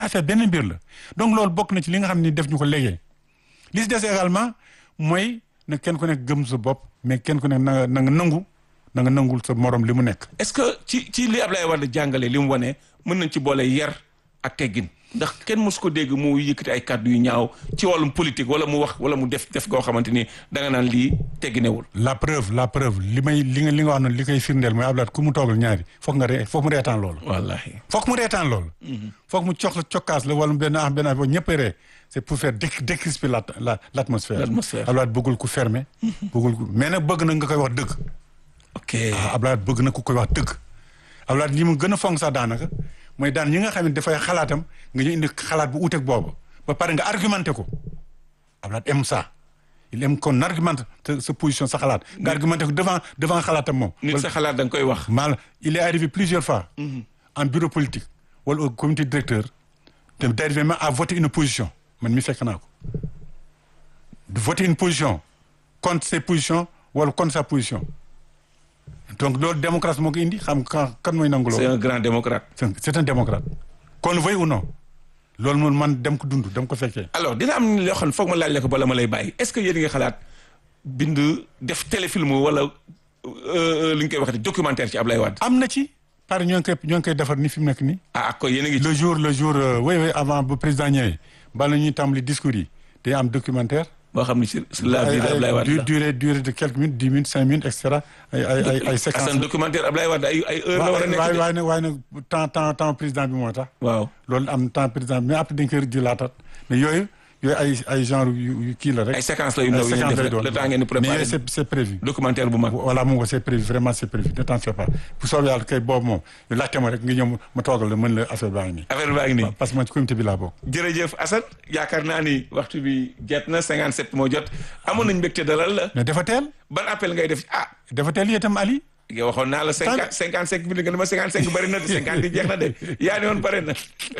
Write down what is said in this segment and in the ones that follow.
affaire benn mbir la donc loolu bokk na ci li nga xam ni def ñu ko léegi li si des également mooy na kenn ku nekk gëm sa bopp mais kenn ku nekk na nga na nga nangu na nga nangul sa morom li mu nekk. est-ce que ci ci li Ablaye Wade jàngale li mu wane mën nañ ci boole yar ak teggin ndax kenn mosu ko dégg mu yëkkati ay kàddu yu ñaaw ci wàllum politique wala mu wax wala mu def def goo xamante ni danga naan lii tegginewul. la preuve la preuve li may li nga li nga wax noonu li koy firndeel mooy Ablaye ku mu toogal ñaari foog nga ree foog mu reetaan loolu. wallahi foog mu reetaan loolu. foog mu cox la cokkaas la wala benn ah benn affaire ñëpp a ree c'est pour faire déc décrisper la la l'atmosphère. L'atmosphère. Ablaye bëggul ku fermé. bëggul ku mais nag bëgg na nga koy wax dëgg. ok ah Ablaye bëgg na ku koy wax dëgg. Ablaye li mu gën a fonk sax daanaka mooy daan ñi nga xam ne dafay xalaatam nga ñu indi xalaat bu uuteeg boobu ba pare nga argumenté ko Ablaye aime ça il aime qu'on argumente sa sa position sa xalaat nga argumenté ko devant devant xalaatam moom. nit sa xalaat da nga koy wax. mal il est arrivé plusieurs fois. en bureau politique wala au comité directeur te d'arriver même à voter une position man mi fekk naa ko de voter une position contre ses positions wala contre sa position donc loolu démocratie moo ko indi xam kan kan mooy nangu c'est loolu un grand démocrate. c'est un- c'est un démocrate qu'on le veuille ou non loolu moom man dem ko dund dem ko fekkee alors dina am loo xam ne foog ma laaj la ko bala ma lay bàyyi est-ce que yéen a ngi xalaat bind def téléfilm wala euh, li ñu koy waxati documentaire ci Ablaye Wade. am na ci pare ñoo ngi koy ñoo ngi koy defar ni fi mu nekk nii ah ak ko yéen a ngi ci. le jour le jour euh, oui oui avant ba président ñëwee bala ñuy tàmbali discours yi day am documentaire boo xam ne sur sur la vie ay de Ablaye ay Wade du- la. durée durée de quelques minutes dix minutes cinq minutes et cetera ay ay ay ay séquences Assane documentaire Ablaye Wade ay ay heure la war a nekk waaye de. waaye nag waaye nag temps temps temps président bi moo tax waaw loolu am temps président bi mais après dañ koy di laataat mais yooyu yooyu ay ay genre yu yu kii la rek ay séquences la yu ndaw yu ñu def le temps ngeen di mais préparer yooyu c'est c'est prévu documentaire bu mag. voilà moom ko c'est prévu vraiment c'est prévu ne t'en fais pas bu soobee yàlla kay boobu moom laajte ma rek nga ñëw ma toogal la mën la affaire baa ngi nii affaire baa ngi nii. parce que man ci comité bi laa bokk jërëjëf Assane yaakaar naa ni waxtu bi jot na 57 moo jot amoon nañ mbégte dalal la mais dafa teel ban appel ngay def ah dafa teel itam Ali nga waxoon naa la. 50 55 minutes nga ne ma 55 bëri na de 50 yi jeex na de yaa ne woon bëri na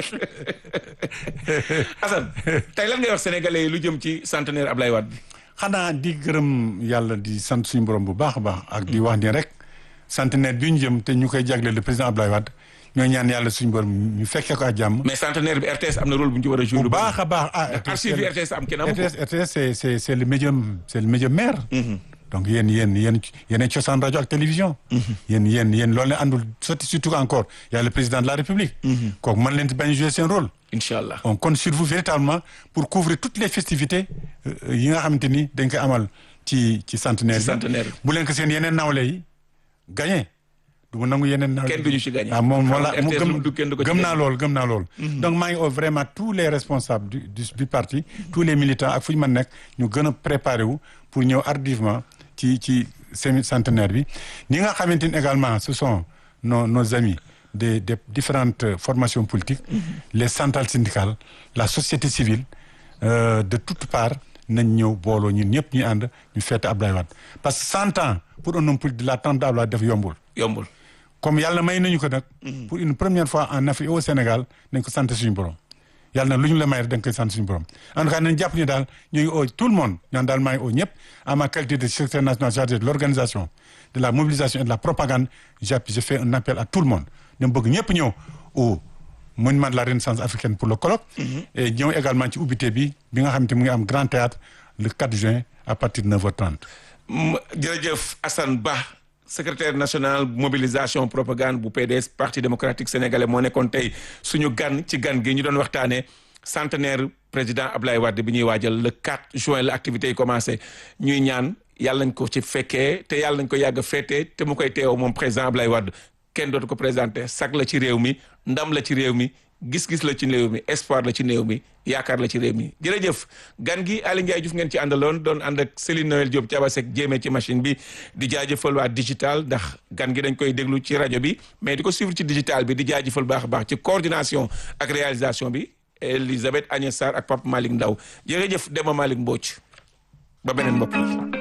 Assane tey lan ngay wax sénégalais yi lu jëm ci centenaire Ablaye Wade bi. xanaa di gërëm yàlla di sant suñu borom bu baax a baax ak di wax ni rek centenaire bi ñu jëm te ñu koy jagleel le président Abdoulaye Wade ñoo ñaan yàlla suñu borom ñu fekkee ko ak jàmm. mais centenaire bi RTS am na rôle bu ñu ci war a jouer. bu baax a baax ah. archive yi RTS am kenn amu ko. RTS RTS c'est c'est c'est le médium c'est le médium mère. donc yéen yéen yéen yéen cosaan rajo ak télévision. yéen yéen yéen loolu la àndul sotti surtout encore y a le président de la République. kooku mën leen di bañ jouer seen rôle. incha allah on compte sur vous véritablement pour couvrir toutes les festivités euh, yi nga xamante ni dañ koy amal ci ci centenaire Ci centenaire bi. bu leen ko seen yeneen nawle yi gagné du ma nangu yeneen nawle Kenn duñu ci gagné. ah moom Xam voilà nga mu RTS gëm lu mu dugg kenn du ko ci gëm naa gagné. loolu gëm naa loolu donc maa ngi oo vraiment tous les responsables du du, du parti tous les militants ak fu ñu mën nekk ñu gën a préparer wu pour ñëw hardivement ci ci semi centenaire bi ñi nga xamante ni également ce sont nos nos amis des des différentes formations politiques les centrales syndicales la société civile euh, de toutes parts nañ ñëw booloo ñun ñëpp ñu ànd ñu fête Abdoulaye Wade parce que cent ans pour un homme politique de la tente d'Abdoulaye def yombul yombul. comme yàlla may nañu ko nag pour une première fois en Afrique et au Sénégal nañ ko sant suñu borom yàlla nag lu ñu la may rek da nga koy sant suñu borom en tout cas nañ jàpp ni daal ñu ngi oo tout le monde ñaan daal maa ngi oo ñëpp à ma qualité de secrétaire national chargé de l'organisation de la mobilisation et de la propagande j'appuie je fais un appel à tout le monde ñoom bëgg ñëpp ñëw au monument de la renaissance africaine pour le colloque et ñëw également ci ubbite bi bi nga xamante mu ngi am grand théâtre le 4 juin à partir de 9h30 Mm, jërëjëf Assane Ba secrétaire national mobilisation propagande bu PDS parti démocratique sénégalais moo nekkoon tey suñu gan ci gan gi ñu doon waxtaanee centenaire président Ablaye Wade bi ñuy waajal le 4 juin la activité yi commencé ñuy ñaan yàlla nañ ko ci fekkee te yàlla nañ ko yàgg a féetee te mu koy teew moom président Ablaye Wade kenn dootu ko présenté sag la ci réew mi ndam la ci réew mi gis-gis la ci réew mi espoir la ci réew mi yaakaar la ci réew mi jërëjëf gan gi Aly Ndiaye Diouf ngeen ci àndaloon doon ànd ak Céline Noël Diop Thiabasek jéemee ci machine bi di jaajëfal waa digital ndax gan gi dañ koy déglu ci rajo bi mais di ko suivre ci digital bi di jaajëfal baax a baax ci coordination ak réalisation bi Elisabeth Agnès Sarr ak Papa Malick Ndaw jërëjëf Demba Malick Mbodj ba beneen mbokk yi